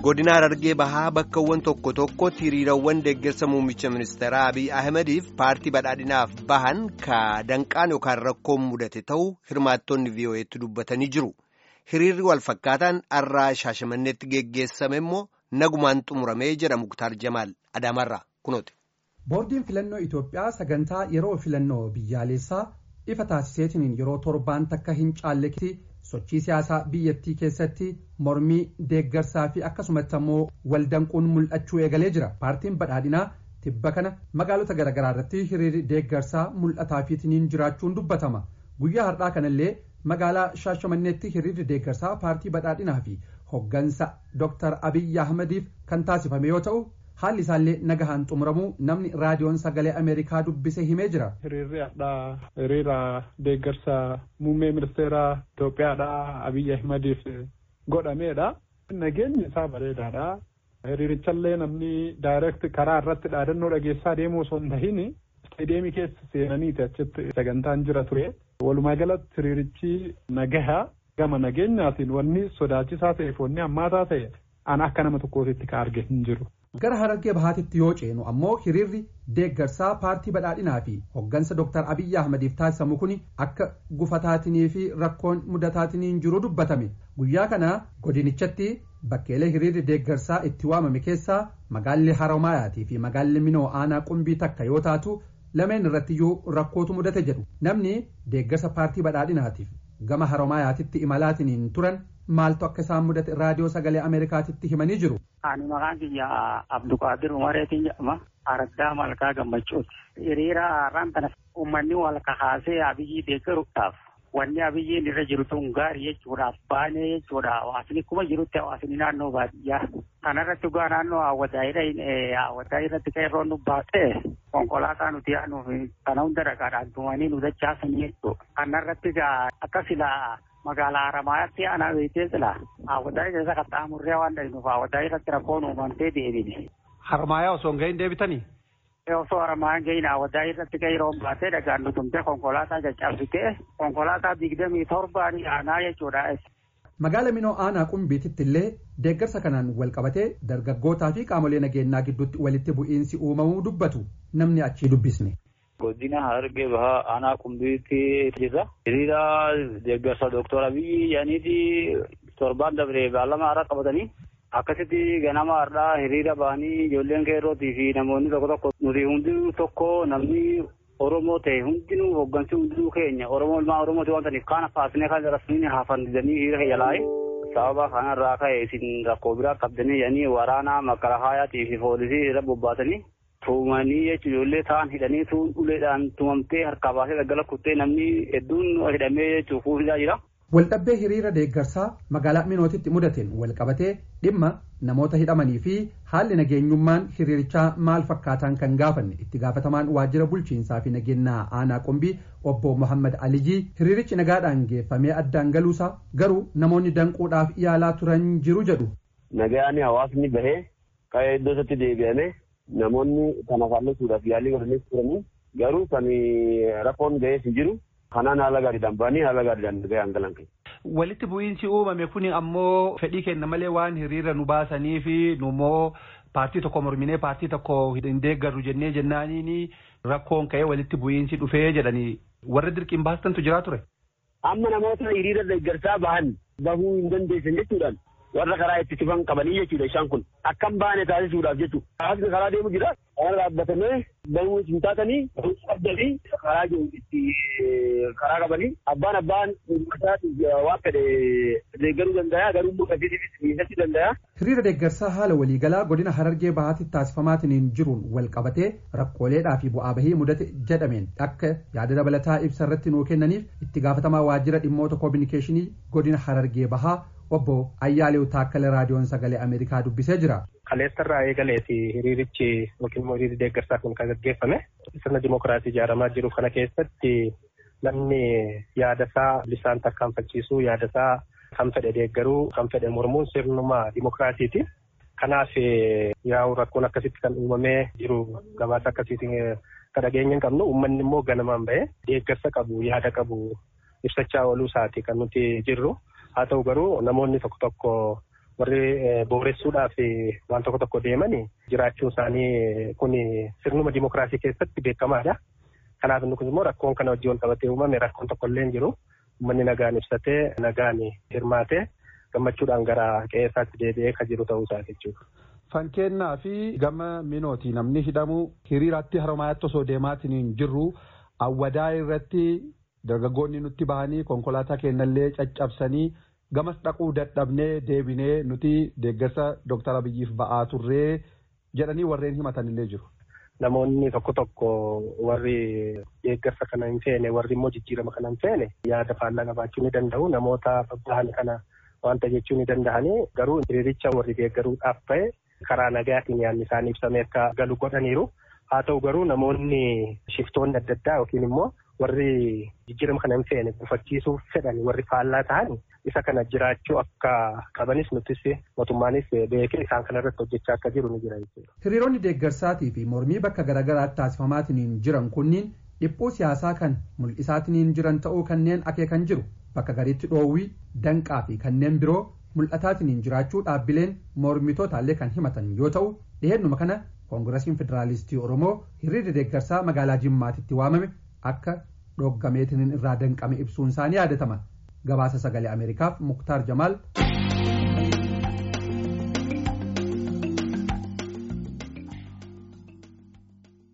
godina Harargee bahaa bakkawwan tokko tokkotti hiriirawwan deeggarsa muummicha ministeeraa Abiy Ahimadiif paartii badhaadhinaaf bahan ka danqaan yookaan rakkoon mudate ta'uu hirmaattonni VOA'tti dubbatanii jiru. Hiriirri wal fakkaataan har'aa shaashamanneetti geggeessame immoo nagumaan xumuramee jedha Muktaar Jamaal Adaamarraa kunooti. Boordiin filannoo Itoophiyaa sagantaa yeroo filannoo biyyaalessaa ifa taasiseetiin yeroo torbaan takka hin caalletti sochii siyaasaa biyyattii keessatti mormii deeggarsaa fi akkasumatti ammoo waldanquun mul'achuu eegalee jira paartiin badhaadhinaa tibba kana magaalota garaagaraa irratti hiriirri deeggarsaa mul'ataa fiitiniin jiraachuun dubbatama guyyaa har'aa kanallee magaalaa shaashamanneetti hiriirri deeggarsaa paartii badhaadhinaa fi hoggansa dr abiyyi ahmadiif kan taasifame yoo ta'u haalli isaallee nagahaan xumuramuu namni raadiyoon sagalee ameerikaa dubbise himee jira. hiriirri har'aa hiriira deeggarsa muummee ministeeraa Itoophiyaadha Abiyyi Ahmadiif godhameedha. Nageenyi isaa bareedaadha. Hiriirichallee namni daayireekt karaa irratti dhaadannoo dhageessaa deemuu osoo hin tahin isteediyeemii keessa seenaniiti achitti sagantaan jira ture. Walumaa galatti hiriirichi nagaha gama nageenyaatiin wanni sodaachisaa ta'eef wanni hammaataa ta'e an akka nama tokkootitti ka arge hin jiru. gara harargee bahaatitti yoo ceenu ammoo hiriirri deeggarsaa paartii badhaadhinaa fi hoggansa dr abiyyi ahmadiif taasisamu kun akka gufataatinii fi rakkoon mudataatiniin jiru dubbatame guyyaa kana godinichatti bakkeelee hiriirri deeggarsaa itti waamame keessaa magaalli haramaayaatii fi magaalli minoo aanaa qumbii takka yoo taatu lameen irrattiyyuu rakkootu mudate jedhu namni deeggarsa paartii badhaadhinaatiif gama haramaayaatitti imalaatiniin turan maaltu akka isaan mudate raadiyoo sagalee ameerikaatitti himanii jiru. Ani maqaan kiyya Abdulqaadir Umareetiin jedhama. Araddaa Malkaa Gammachuuti. Hiriira har'aan kana uummanni wal kahaasee Abiyyi deeggaruudhaaf wanni Abiyyiin irra jiru tun gaarii jechuudhaaf baanee jechuudha. Hawaasni kuma jirutti hawaasni naannoo baadiyyaa. Kanarratti dhugaa naannoo hawwataayidha. Hawwataayii irratti qeerroon nu baatee konkolaataa nuti yaanuuf kana hunda dhagaadhaan tumanii nu dachaasanii jechuudha. Kanarratti akka silaa magaalaa Haramaayyaatti aanaa beektee jira. Hawwataa keessa qaxxaamurree waan dhahinuuf hawwataa irratti rakkoon uumamtee deebine. Harmaayyaa osoo hin gahin deebitanii? Osoo Harmaayyaa gahin hawwataa irratti qeerroon baatee dhagaan nutumtee konkolaataa caccabsitee konkolaataa digdamii torbaan aanaa jechuudha. Magaala Minoo Aanaa Qumbiititti illee deeggarsa kanaan wal qabatee dargaggootaa fi qaamolee nageenyaa gidduutti walitti bu'iinsi uumamuu dubbatu namni achii dubbisne. Godina Harargee Bahaa Aanaa Qumbiitti jirra. Hiriira deeggarsa Dooktor Abiyyi yaaniiti torbaan dabree beellama haaraa qabatanii akkasitti ganama har'aa hiriira bahanii ijoolleen qeerrootii fi namoonni tokko tokko nuti hundi tokko namni Oromoo ta'e hundinuu hoggansi hundinuu keenya Oromoo ilmaa Oromooti waan ta'aniif kaana faasnee kan rasmiin haafandisanii hiriira keenya laa'e. Sababa kanarraa ka'e isin rakkoo biraa qabdanii jedhanii waraana makalahaayatii fi poolisii irra bobbaasanii tuumanii jechuun ijoollee ta'an hidhanii tuun uleedhaan tumamtee harkaa baasee daggala kuttee namni hedduun hidhamee jechuun fuusisaa jira. Waldhabbee hiriira deeggarsaa magaalaa Minootitti mudateen wal qabatee dhimma namoota hidhamanii fi haalli nageenyummaan hiriirichaa maal fakkaataan kan gaafanne itti gaafatamaan waajjira bulchiinsaa fi nageenyaa aanaa qumbii obbo Muhammad Alijii hiriirichi nagaadhaan geeffamee addaan galuusaa garuu namoonni danquudhaaf yaalaa turan jiru jedhu. Nagaan hawaasni bahee ka'ee iddoo isaatti deebi'ame namoonni kana faallesuudhaaf yaalii godhanii turanii garuu kan rakkoon ga'ees hin jiru. Kanaan haala gaariidhaan ba'anii haala gaariidhaan ga'an galan keessa. Walitti bu'iinsi uumame kun ammoo fedhii kenna malee waan hiriira nu baasanii fi nummoo paartii tokko morminee paartii tokko hin deeggarru jennee jennaaniin rakkoon ka'ee walitti bu'iinsi dhufee jedhanii warra dirqiin baastantu jiraa ture. Amma namoota hiriira deeggarsaa bahan bahuu hin dandeessan jechuudhaan warra karaa itti cufan qabanii jechuudha isaan kun akkam baane taasisuudhaaf jechuudha. Hawaasni karaa deemu jira. Karaa dhaabbatamee bahuu hin taatanii bahuu qabdanii karaa itti karaa qabanii abbaan abbaan uummataatiif waan fedhe deeggaruu danda'a garuu immoo qabsiisiif miidhachuu danda'a. Hiriira deeggarsaa haala waliigalaa godina Harargee Bahaatti taasifamaatiin jiruun wal qabatee rakkooleedhaa fi bu'aa bahii mudate jedhameen akka yaada dabalataa ibsa irratti nuu kennaniif itti gaafatamaa waajjira dhimmoota koominikeeshinii godina Harargee Bahaa obbo Ayyaalew Taakkale raadiyoon sagalee Ameerikaa dubbisee jira. Kaleessarraa eegaleeti hiriirichi yookiin immoo hiriirri deeggarsaa kun kan gaggeeffame sirna dimokiraasii ijaaramaa jiru kana keessatti namni yaadasaa bilisaan tarkaanfachiisuu yaadasaa kan fedhe deeggaruu kan fedhe mormuun sirnuma dimokiraasiiti. Kanaaf yaa'u rakkoon akkasitti kan uumamee jiru gabaasa akkasiitiin kan dhageenya hin qabnu uummanni immoo ganamaan bahee deeggarsa qabu yaada qabu ibsachaa ooluu isaati kan nuti jirru. haa ta'u garuu namoonni tokko tokko warri booressuudhaaf waan tokko tokko deemanii jiraachuun isaanii kun sirnuma dimokiraasii keessatti beekamaadha. Kanaaf inni kun immoo rakkoon kana wajjin wal qabatee uumame rakkoon tokko illee hin jiru. Uummanni nagaan ibsatee nagaan hirmaatee gammachuudhaan gara qe'eessaatti deebi'ee kan jiru ta'uu isaa jechuudha. Fankennaa fi gama minooti namni hidhamu hiriiraatti haramaatti osoo deemaatiin hin jirru awwadaa irratti dargaggoonni nutti bahanii konkolaataa kennallee caccabsanii gamas dhaquu dadhabnee deebinee nuti deeggarsa Dooktar Abiyyiif ba'aa turree jedhanii warreen himatanillee jiru. Namoonni tokko tokko warri deeggarsa kana hin feene warri immoo jijjiirama kana hin feene yaada faallaa qabaachuu ni danda'u namoota babbahan kana wanta jechuu ni danda'anii garuu hiriiricha warri deeggaruudhaaf ta'e karaa nagaatiin yaadni isaanii ibsamee akka galu godhaniiru. Haa ta'u garuu namoonni shiftoonni adda addaa yookiin immoo warri jijjiirama kana hin feene gufachiisuuf fedhan warri faallaa ta'an isa kana jiraachuu akka qabanis nutis mootummaanis beekee isaan kana irratti hojjechaa akka jiru ni jira jechuudha. Hiriironni deeggarsaatii fi mormii bakka garaagaraatti taasifamaatiin jiran kunniin dhiphuu siyaasaa kan mul'isaatiin jiran ta'uu kanneen akeekan jiru bakka gariitti dhoowwii danqaa fi kanneen biroo mul'ataatiin jiraachuu dhaabbileen mormitootallee kan himatan yoo ta'u dhiheenuma kana koongirasiin federaalistii oromoo hiriirri deeggarsaa magaalaa jimmaatitti waamame akka dhoggameetiin irraa danqame ibsuun isaanii yaadatama gabaasa sagalee ameerikaaf muktaar jamaal.